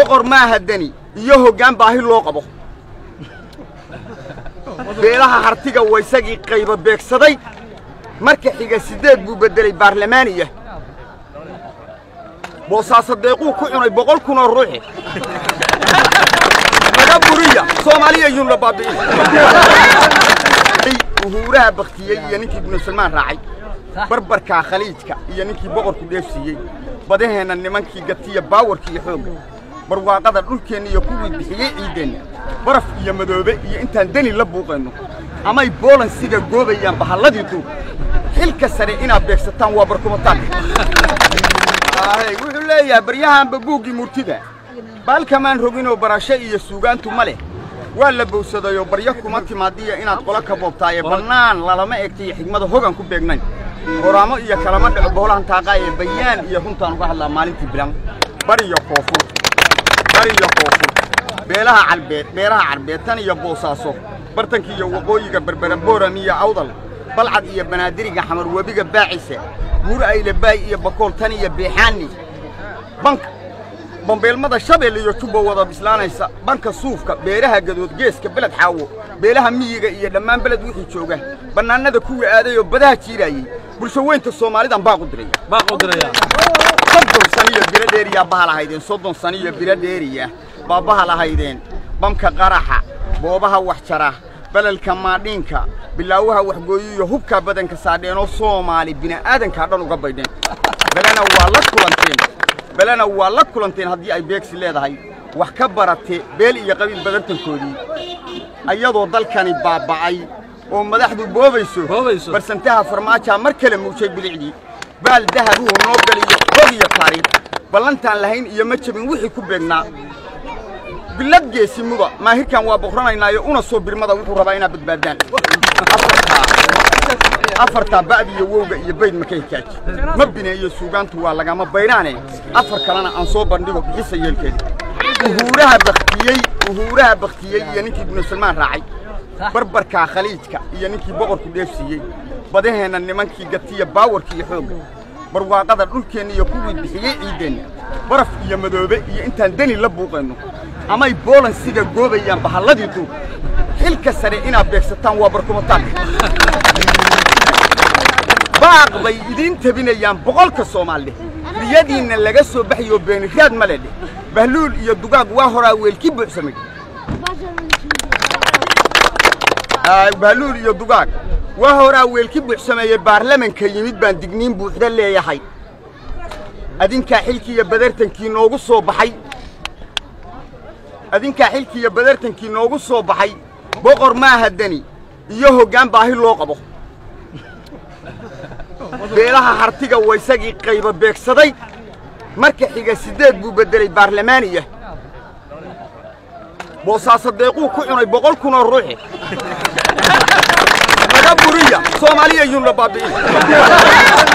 boqor maaha deni iyo hoggaan baahi loo qabo beelaha hartiga waysagii qayba beegsaday marka xiga siddeed buu beddelay baarlamaaniya boosaaso deequu ku cunay boqol kunoo ruuxi naga buriya soomaaliya yunla baabi'in uhuuraha baktiyey iyo ninkii ibnu salmaan raacay barbarkaa khaliijka iyo ninkii boqorku dheefsiiyey badaheenna nimankii gatiya baawarka iyo xoogga barwaaqada dhulkeenna iyo kuwii bixiyey ciiddeenna baraf iyo madoobe iyo intaan deni la buuqayno amay boolansiga goobayaan bahalladii duur xilka sare inaad beegsataan waa barkumataan wuxuu leeyahay baryahanba buuggii murtida baalkamaan roginoo barasho iyo suugaantu ma leh waa la bowsadayoo baryo kuma timaadiya inaad qola ka boobtaaye bannaan lalama egtaiyo xigmada hogan ku beegnayn horaamo iyo kalama dhaco boholahan taaqaa ee bayaan iyo runtaan uga hadlaa maalintii bilan bariyo koofur bariyo koofur beelaha carbeed beeraha carbeed tan iyo boosaaso bartanka iyo waqooyiga berbera booram iyo awdal balcad iyo banaadiriga xamar webiga baacisa buur aylabaay iyo bakool tan iyo beexaani banka bambeelmada shabeel iyo jubba wada bislaanaysa banka suufka beeraha gadood geeska beled xaawo beelaha miyiga iyo dhammaan beled wixii jooga bannaanada kuwii aaday oo badaha jiiraayey bulsho weynta soomaalidan baaqu diraya soddon saniyo biro dheeriyaa bahal ahaydeen soddon saniyo biro dheeriya baa bahal ahaydeen bamka qaraxa boobaha wax jara belalka maadhiinka bilaawaha waxgooyiyo hubkaa badanka saadheenoo soomaali bini'aadankaa dhan uga baydheen belena waa la kulanteen belena waa la kulanteen haddii ay beegsi leedahay wax ka barate beel iyo qabiil badantankoodii ayadoo dalkani baaba'ay oo madaxdu boobayso barsantaha farmaajaa mar kale muujay bilicdii baal dahabuhu noo galiyo hog iyo taariikh ballantaan lahayn iyo ma jabin wixii ku beegnaa bilad geesi muda maahirkan waa boqranaynaayo una soo birmada wuxuu rabaa inaad badbaadaan afartaa ba'di iyo wowga iyo bayd maka hikaaji ma bineeyo suugaantu waa lagama bayraane afar kalena aan soo bandhigo bixisa yeelkeeda uhuuraha baktiyey uhuuraha baktiyey iyo ninkii ibnu salmaan raacay barbarkaa khaliijka iyo ninkii boqorku dheefsiiyey badaheenna nimankii gatiya baawarka iyo xoogga barwaaqada dhulkeenna iyo kuwii bixiyey ciiddeenna baraf iyo madoobe iyo intaan deni la buuqayno amay boolansiga goobayaan bahalladii duur xilka sare inaad beegsataan waa barkumataan baaq bay idiin tabinayaan boqolka soomaalidhe riyadiinna laga soo baxayoo beeniraad ma le dheh bahluul iyo dugaag waa horaa weelki buuxsamay bahluul iyo dugaag waa horaa weelki buuxsameeye baarlamanka yimid baan digniin buuxda leeyahay adinkaa xilkiiyo badartankii noogu soo baxay adinkaa xilkiiyo badartankii noogu soo baxay boqor maaha deni iyo hoggaan baahi loo qabo beelaha hartiga waysagii qayba beegsaday marka xiga siddeed buu beddelay baarlamaaniya boosaaso deequu ku cunay boqol kunoo ruuxi naga buriya soomaaliya yunla baabi'in